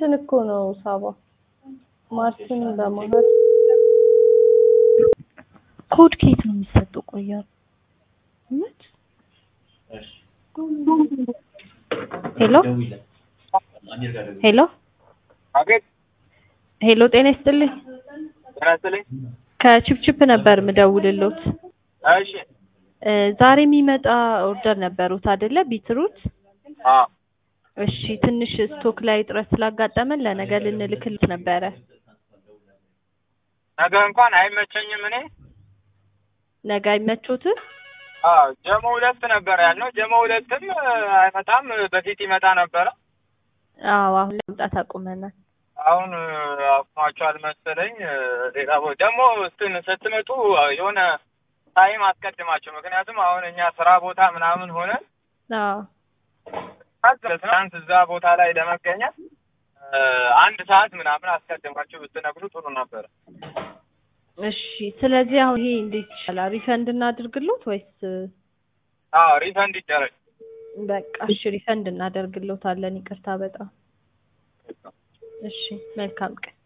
እንትን እኮ ነው ሳባ ማርትን በመሀል ኮድ ኬት ነው የሚሰጠው? ቆያ እውነት ሄሎ ሄሎ አቤት ሄሎ፣ ጤና ይስጥልኝ። ጤና ይስጥልኝ። ከቺፕቺፕ ነበር ምደውልሎት። እሺ እ ዛሬ የሚመጣ ኦርደር ነበሩት አይደለ? ቢትሩት። አዎ እሺ፣ ትንሽ ስቶክ ላይ እጥረት ስላጋጠመን ለነገ ልንልክልት ነበረ። ነገ እንኳን አይመቸኝም። እኔ ነገ አይመቾትም? አዎ ጀሞ ሁለት ነበር ያልነው። ጀሞ ሁለትም እ፣ አይመጣም። በፊት ይመጣ ነበረ። አዎ፣ አሁን ላይ መምጣት አቁመናል። አሁን እ፣ አቁሟቸዋል መሰለኝ። እ፣ ሌላ ቦ- ደግሞ እንትን ስትመጡ የሆነ ታይም አስቀድማቸው። ምክንያቱም አሁን እኛ ስራ ቦታ ምናምን ሆነ አዎ ትናንት እዛ ቦታ ላይ ለመገኘት እ፣ አንድ ሰዓት ምናምን አስቀድማችሁ ብትነግሩ ጥሩ ነበረ። እሺ። ስለዚህ አሁን ይሄ እንዴት ይሻላል? ሪፈንድ እናድርግሎት ወይስ? አዎ ሪፈንድ ይደረግ። በቃ እሺ፣ ሪፈንድ እናደርግሎታለን። ይቅርታ በጣም እሺ። መልካም ቀን